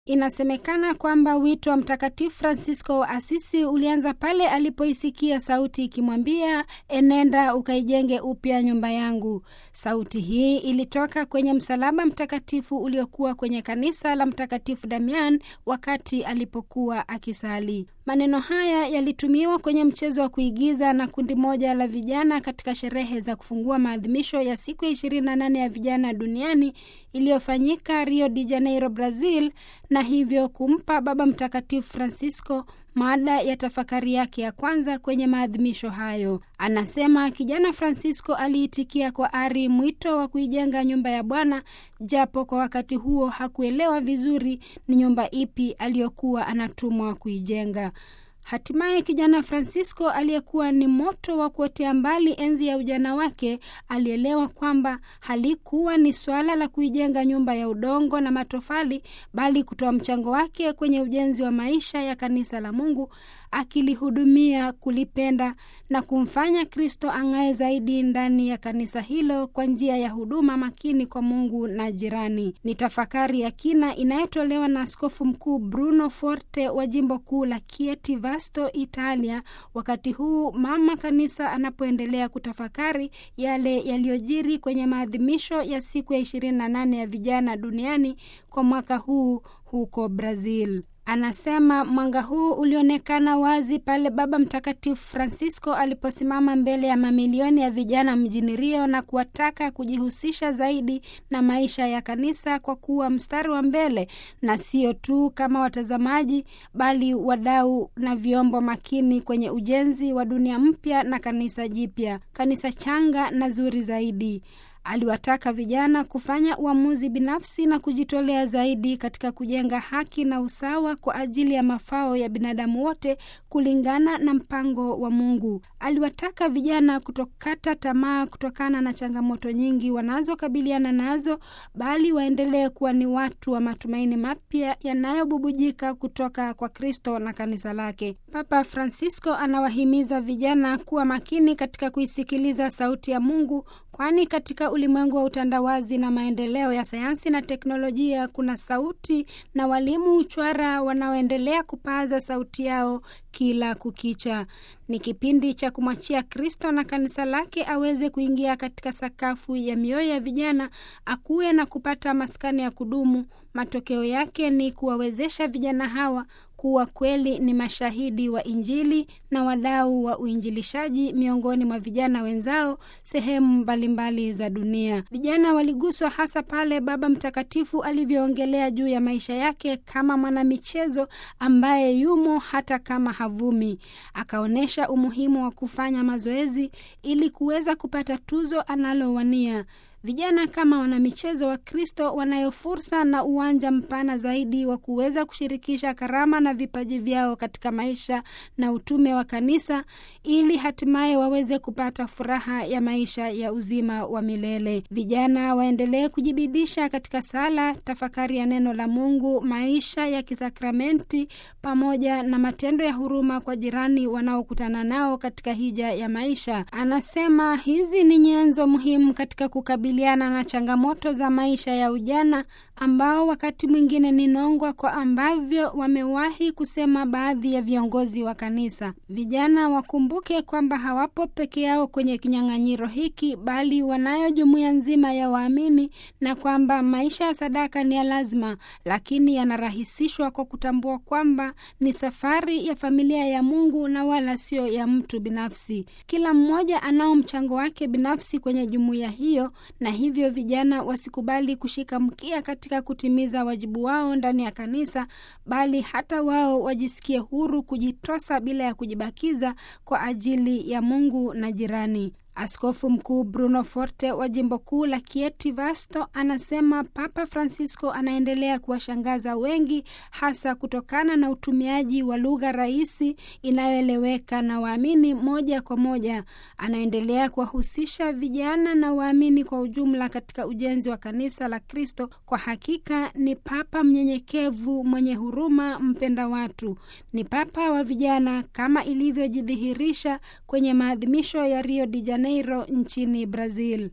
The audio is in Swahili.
Inasemekana kwamba wito wa Mtakatifu Francisco wa Asisi ulianza pale alipoisikia sauti ikimwambia, enenda ukaijenge upya nyumba yangu. Sauti hii ilitoka kwenye msalaba mtakatifu uliokuwa kwenye kanisa la Mtakatifu Damian wakati alipokuwa akisali. Maneno haya yalitumiwa kwenye mchezo wa kuigiza na kundi moja la vijana katika sherehe za kufungua maadhimisho ya siku ya 28 ya vijana duniani iliyofanyika Rio de Janeiro, Brazil, na hivyo kumpa Baba Mtakatifu Francisco mada ya tafakari yake ya kwanza kwenye maadhimisho hayo. Anasema kijana Francisco aliitikia kwa ari mwito wa kuijenga nyumba ya Bwana, japo kwa wakati huo hakuelewa vizuri ni nyumba ipi aliyokuwa anatumwa kuijenga. Hatimaye kijana Francisco aliyekuwa ni moto wa kuotea mbali enzi ya ujana wake alielewa kwamba halikuwa ni swala la kuijenga nyumba ya udongo na matofali, bali kutoa mchango wake kwenye ujenzi wa maisha ya kanisa la Mungu, akilihudumia, kulipenda na kumfanya Kristo ang'ae zaidi ndani ya kanisa hilo kwa njia ya huduma makini kwa Mungu na jirani. Ni tafakari ya kina inayotolewa na Askofu Mkuu Bruno Forte wa jimbo kuu la Chieti Vasto, Italia, wakati huu mama kanisa anapoendelea kutafakari yale yaliyojiri kwenye maadhimisho ya siku ya 28 ya vijana duniani kwa mwaka huu huko Brazil. Anasema mwanga huu ulionekana wazi pale Baba Mtakatifu Francisco aliposimama mbele ya mamilioni ya vijana mjini Rio na kuwataka kujihusisha zaidi na maisha ya kanisa kwa kuwa mstari wa mbele na sio tu kama watazamaji, bali wadau na vyombo makini kwenye ujenzi wa dunia mpya na kanisa jipya, kanisa changa na zuri zaidi. Aliwataka vijana kufanya uamuzi binafsi na kujitolea zaidi katika kujenga haki na usawa kwa ajili ya mafao ya binadamu wote kulingana na mpango wa Mungu. Aliwataka vijana kutokata tamaa kutokana na changamoto nyingi wanazokabiliana nazo, bali waendelee kuwa ni watu wa matumaini mapya yanayobubujika kutoka kwa Kristo na kanisa lake. Papa Francisco anawahimiza vijana kuwa makini katika kuisikiliza sauti ya Mungu, kwani katika ulimwengu wa utandawazi na maendeleo ya sayansi na teknolojia kuna sauti na walimu uchwara wanaoendelea kupaza sauti yao kila kukicha. Ni kipindi cha kumwachia Kristo na kanisa lake aweze kuingia katika sakafu ya mioyo ya vijana, akuwe na kupata maskani ya kudumu. Matokeo yake ni kuwawezesha vijana hawa kuwa kweli ni mashahidi wa Injili na wadau wa uinjilishaji miongoni mwa vijana wenzao sehemu mbalimbali za dunia. Vijana waliguswa hasa pale Baba Mtakatifu alivyoongelea juu ya maisha yake kama mwanamichezo ambaye yumo hata kama havumi. Akaonyesha umuhimu wa kufanya mazoezi ili kuweza kupata tuzo analowania. Vijana kama wanamichezo wa Kristo wanayo fursa na uwanja mpana zaidi wa kuweza kushirikisha karama na vipaji vyao katika maisha na utume wa kanisa ili hatimaye waweze kupata furaha ya maisha ya uzima wa milele. Vijana waendelee kujibidisha katika sala, tafakari ya neno la Mungu, maisha ya kisakramenti pamoja na matendo ya huruma kwa jirani wanaokutana nao katika hija ya maisha. Anasema hizi ni nyenzo muhimu katika kukabili na changamoto za maisha ya ujana ambao wakati mwingine ni nongwa kwa ambavyo wamewahi kusema baadhi ya viongozi wa kanisa. Vijana wakumbuke kwamba hawapo peke yao kwenye kinyang'anyiro hiki, bali wanayo jumuiya nzima ya waamini, na kwamba maisha ya sadaka ni ya lazima, lakini yanarahisishwa kwa kutambua kwamba ni safari ya familia ya Mungu na wala sio ya mtu binafsi. Kila mmoja anao mchango wake binafsi kwenye jumuiya hiyo na hivyo vijana wasikubali kushika mkia katika kutimiza wajibu wao ndani ya kanisa, bali hata wao wajisikie huru kujitosa bila ya kujibakiza kwa ajili ya Mungu na jirani. Askofu Mkuu Bruno Forte wa jimbo kuu la Chieti Vasto anasema Papa Francisco anaendelea kuwashangaza wengi, hasa kutokana na utumiaji wa lugha rahisi inayoeleweka na waamini moja kwa moja. Anaendelea kuwahusisha vijana na waamini kwa ujumla katika ujenzi wa kanisa la Kristo. Kwa hakika ni Papa mnyenyekevu, mwenye huruma, mpenda watu. Ni Papa wa vijana kama ilivyojidhihirisha kwenye maadhimisho ya Rio de Janeiro nchini Brazil.